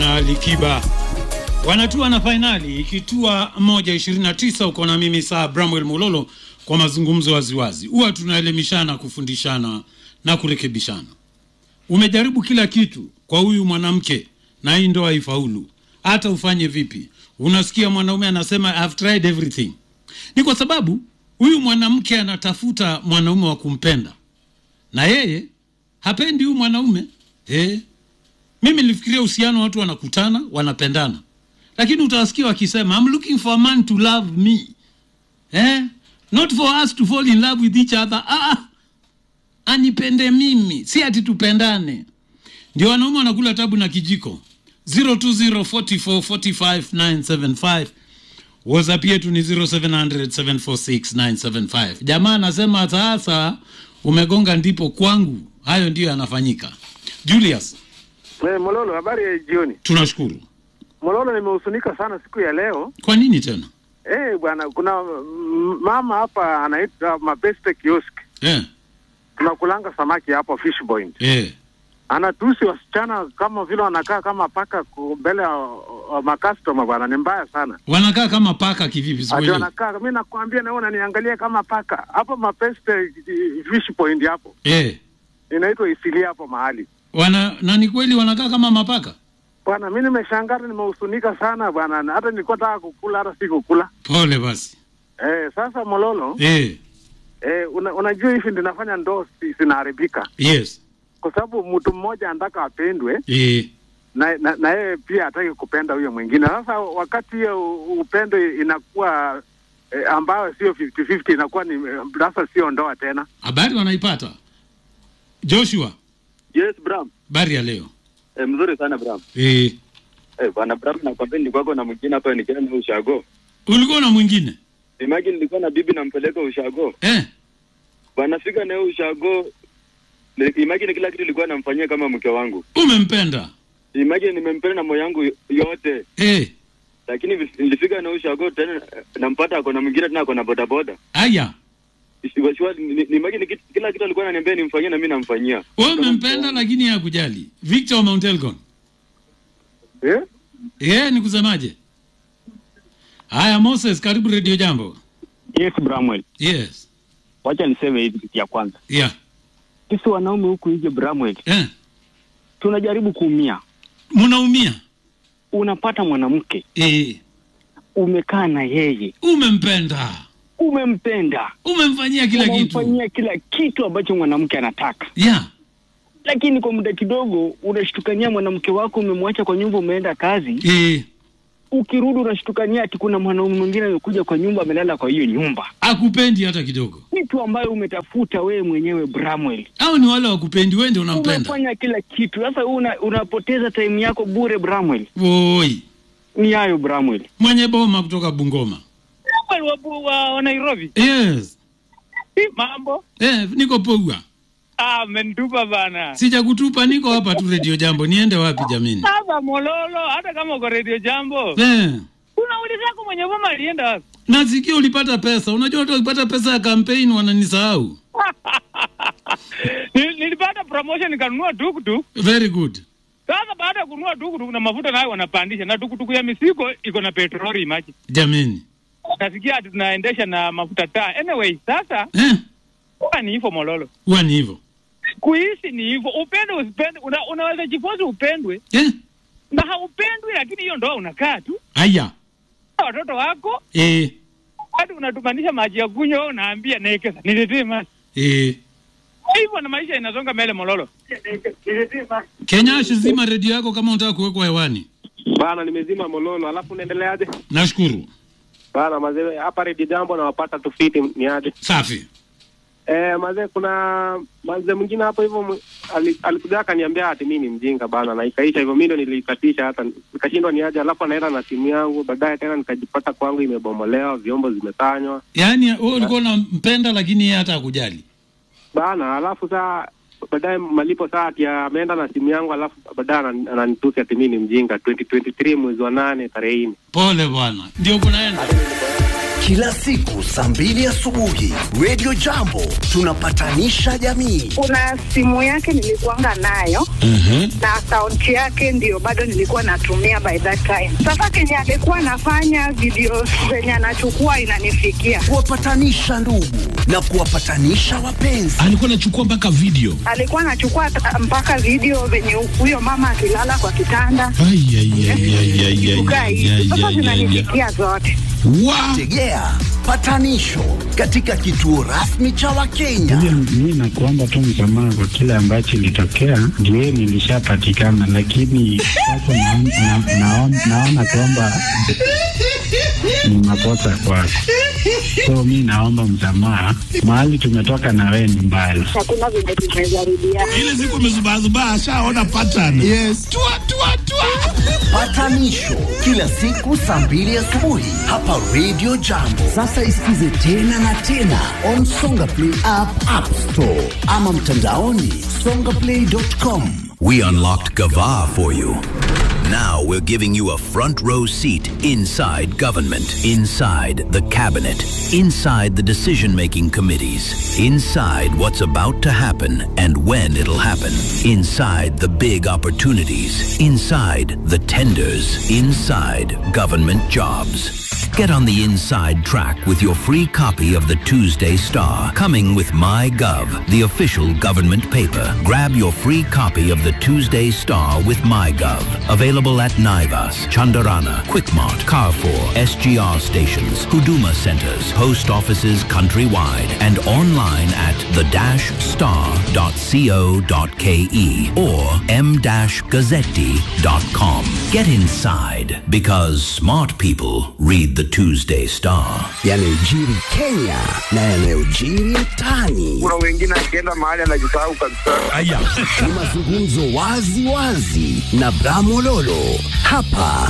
na Likiba wanatua na fainali ikitua moja ishirini na tisa. Uko na mimi saa Bramwell Mololo kwa mazungumzo waziwazi. Huwa tunaelimishana, kufundishana na kurekebishana. Umejaribu kila kitu kwa huyu mwanamke na hii ndoa haifaulu, hata ufanye vipi. Unasikia mwanaume anasema I've tried everything. Ni kwa sababu huyu mwanamke anatafuta mwanaume wa kumpenda na yeye hapendi huyu mwanaume eh. Mimi nilifikiria uhusiano watu wanakutana wanapendana, lakini utawasikia wakisema I'm looking for a man to love me eh? not for us to fall in love with each other. Ah, anipende mimi, si ati tupendane. Ndio wanaume wanakula tabu na kijiko. 0204445975 WhatsApp yetu ni 0700746975. Jamaa anasema sasa umegonga ndipo kwangu, hayo ndiyo yanafanyika. Julius, Eh, Mololo, habari ya jioni. tunashukuru. Mololo, nimehusunika sana siku ya leo. Kwa nini tena? Eh, bwana, kuna mm, mama hapa anaitwa Mabeste Kiosk. Eh, Tunakulanga samaki hapo Fish Point. eh, Anatusi wasichana kama vile wanakaa kama paka ku- mbele ya wa makastoma bwana, ni mbaya sana. wanakaa kama paka kivipi? Ati Sikuelewi. wanakaa, mimi nakwambia na wewe unaniangalia kama paka. Hapo Mabeste eh, Fish Point hapo. Eh, Inaitwa Isilia hapo mahali. wana na ni kweli wanakaa kama mapaka? Bwana, mimi nimeshangaa nimehusunika sana bwana. na Hata nilikuwa nataka kukula hata sikukula. Pole basi. Eh, sasa Mololo, Eh, Eh, una, unajua hivi ndio nafanya ndoo si- zinaharibika yes. kwa sababu mtu mmoja anataka apendwe Eh, na na na yeye pia hataki kupenda huyo mwingine. Sasa wakati hiyo u- upendo inakuwa eh, ambayo sio 50-50 inakuwa ni eh, sasa sio ndoa tena. habari wanaipata. Joshua, Yes, Bram. habari ya leo. Eh, mzuri sana Bram. Eh, Eh, bwana Bram nakwambia nilikuwa kwako na mwingine hapa nikienda na ushago. ulikuwa na mwingine? Imagine nilikuwa na bibi nampeleka ushago. Eh, Bwana fika na yeye ushago. Ni- Imagine kila kitu nilikuwa namfanyia kama mke wangu. umempenda. Imagine nimempenda na moyo wangu yote. Eh, Lakini vi- nilifika na ushago tena eh, nampata ako na mwingine tena ako na bodaboda. aya. Shwa- shwa- ni- ni- Imagine kit- kila kitu alikuwa ananiambia nimfanyie na mimi namfanyia. Wewe umempenda lakini hakujali. Victor Mount Elgon. Eh? Eh, ni kusemaje? Haya Moses, karibu Radio Jambo. Yes, Bramwell. Yes. Wacha niseme hivi kitu ya kwanza. Yeah. Sisi wanaume huku nje Bramwell, Eh, tunajaribu kuumia. mnaumia. Unapata mwanamke, Eh, umekaa na yeye, umempenda. umempenda, Umemfanyia kila kitu. umemfanyia kila kitu ambacho mwanamke anataka, Yeah. lakini kwa muda kidogo unashtukania mwanamke wako, umemwacha kwa nyumba, umeenda kazi, Eh, ukirudi unashtukania ati kuna mwanaume mwingine amekuja kwa nyumba, amelala kwa hiyo nyumba, akupendi hata kidogo. kitu ambayo umetafuta wewe mwenyewe Bramwell. Au ni wale wakupendi, wewe ndio unampenda. Umefanya kila kitu, sasa una, unapoteza time yako bure Bramwell. Woi, Ni hayo Bramwell. mwenye boma kutoka Bungoma. wa, wa, wa Nairobi. Yes. Hi, mambo Eh, niko Pogwa. ah, mentupa bana. Sijakutupa, niko hapa tu Radio Jambo. Niende wapi jamini? Sasa Mololo, hata kama uko Radio Jambo, Eh. unaulizako mwenye boma alienda wapi? Nasikia ulipata pesa. Unajua watu wakipata pesa ya campaign wananisahau. Nil- Nilipata promotion nikanunua tukutuk. Very good. Sasa baada ya kununua tukutuk na mafuta nayo wanapandisha, na tukutuku ya mizigo iko na petroli maji. Jamini. Nasikia ati tunaendesha na mafuta taa. Anyway, sasa Eh, huwa ni hivyo Mololo, huwa ni hivyo. kuishi ni hivyo, upende usipende, una, unaweza jifozi upendwe Eh, na haupendwi, lakini hiyo ndoa unakaa tu haya. na watoto wako Eh, hadi unatumanisha maji ya kunywa, wewe unaambia nekesa niletee maji eh. hivyo, na maisha inasonga mbele Mololo. Kenya zima redio yako kama unataka kuwekwa hewani. Bana, nimezima Mololo, alafu unaendeleaje? Nashukuru. Bana mazee, hapa Redio Jambo nawapata tufiti ni aje? Safi. Eh, mazee kuna mazee mwingine hapo hivyo mw- ali- alikuja akaniambia ati mimi ni mjinga bana, na ikaisha hivyo. Mimi ndo nilikatisha hata nikashindwa ni aje, alafu anaenda na simu yangu, baadaye tena nikajipata kwangu imebomolewa, vyombo zimetanywa Yaani wewe ulikuwa unampenda lakini yeye hata hakujali. bana, alafu saa baadaye malipo saa ati ameenda na simu yangu, alafu baadaye anan- ananitusi ati mimi ni mjinga. 2023 mwezi wa nane tarehe nne Pole bwana. Ndio kunaenda. kila siku saa mbili asubuhi. Radio Jambo tunapatanisha jamii. kuna simu yake nilikuanga nayo na akaunti yake ndio bado nilikuwa natumia by that time. Sasa kenye alikuwa anafanya video zenye anachukua inanifikia, Kuwapatanisha ndugu na kuwapatanisha wapenzi. alikuwa anachukua mpaka video alikuwa anachukua ta- mpaka video venye huyo mama akilala kwa kitanda Ai, ai, ai, ai, ai, ai, kukaa ai, hivi. ai, Sasa ai, ai, ai. zinanifikia zote. Wa- Tegea patanisho katika kituo rasmi cha Wakenya. Mi nakuomba tu msamaha kwa kile ambacho ilitokea, ndio nilishapatikana, lakini sasa naon- na- naon- naona kwamba ni makosa kwako, so mi naomba msamaha. Mahali tumetoka na wewe ni mbali. Hakuna venye tumezarudia. ile siku amezubazubaa ashaona pattern yes. tua, tua, tua. Patanisho kila siku saa mbili asubuhi hapa Radio Jambo. Sasa isikize tena na tena on Songa Play app, App Store ama mtandaoni songaplay.com. We unlocked Gava for you. Now we're giving you a front row seat inside government, inside the cabinet, inside the decision making committees, inside what's about to happen and when it'll happen, inside the big opportunities, inside the tenders, inside government jobs. Get on the inside track with your free copy of the Tuesday Star, coming with MyGov, the official government paper. Grab your free copy of the Tuesday Star with MyGov. Available at Naivas, Chandarana, Quickmart, Carrefour, SGR stations, Huduma centers, post offices countrywide, and online at the-star.co.ke or m-gazzetti.com. Get inside because smart people read the Tuesday Star. Yanayojiri Kenya na yanayojiri mtaani. Kuna wengine akienda mahali anajisahau kabisa. Aya. Ni mazungumzo wazi wazi na Bramololo hapa